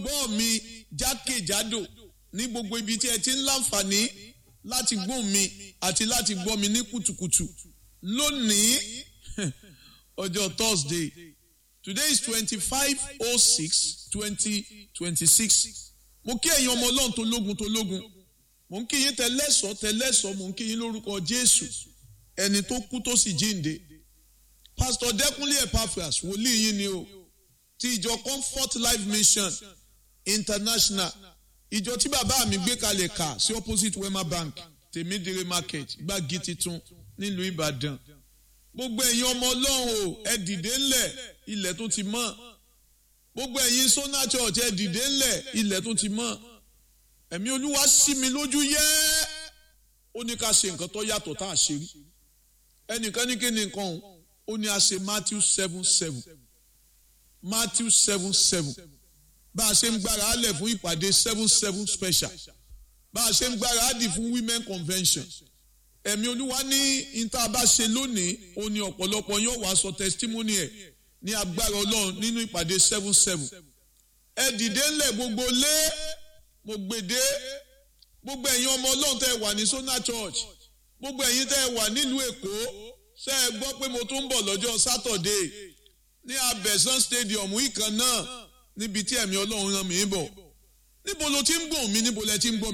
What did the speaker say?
olùgbọ́ mi jákèjádò ní gbogbo ibi tí ẹ ti ń láǹfààní láti gbọ́ mi àti láti gbọ́ mi ní kùtùkùtù lónìí ọjọ́ Thursday today is twenty-five oh six twenty twenty-six mo kí ẹ̀yin ọmọ ọlọ́run tó lógun tó lógun mo ń kí yín tẹlẹ́sọ̀ tẹlẹ́sọ̀ mo ń kí yín lórúkọ Jésù ẹni tó kú tó sì jíǹde Pastor Dẹ́kunlé Epaphras wòlíì yín ni o ti ìjọ Comfort Life Mission International ìjọ tí bàbá mi gbé kalẹ̀ kà sí opposite Wema Bank tèmídìrí market gbági titun nílùú Ìbàdàn gbogbo ẹ̀yin ọmọ ọlọ́run o ẹ dìde ńlẹ̀ ilẹ̀ tó ti mọ́ gbogbo ẹ̀yin Sona Church ẹ dìde ńlẹ̀ ilẹ̀ tó ti mọ́ ẹ̀mí olúwa sí mi lójú yẹ́ ó ní ká ṣe nǹkan tó yàtọ̀ tá a ṣe rí ẹnìkan ní kí ni nǹkan òun ó ní a ṣe Matthew seven seven Matthew seven seven bá a ṣe ń gbára álẹ̀ fún ìpàdé seven seven special bá a ṣe ń gbára á dì fún women convention ẹ̀mí olúwa ní ìta bá ṣe lónìí ó ní ọ̀pọ̀lọpọ̀ yóò wá sọ testimony ẹ̀ ní agbára ọlọ́run nínú ìpàdé seven seven ẹ dìde ńlẹ̀ gbogbo lé mo gbèdé gbogbo ẹ̀yin ọmọ ọlọ́run tẹ́ ẹ wà ní Sona Church gbogbo ẹ̀yin tẹ́ ẹ wà nílùú èkó ṣé ẹ gbọ́ pé mo tún ń bọ̀ lọ́jọ́ Saturday ní abẹ́sán stadium ìkan náà níbi tí ẹ̀mí ọlọ́run rán mi bọ̀ níbo lo ti ń gbọ̀n mi níbo lẹ ti ń gbọ́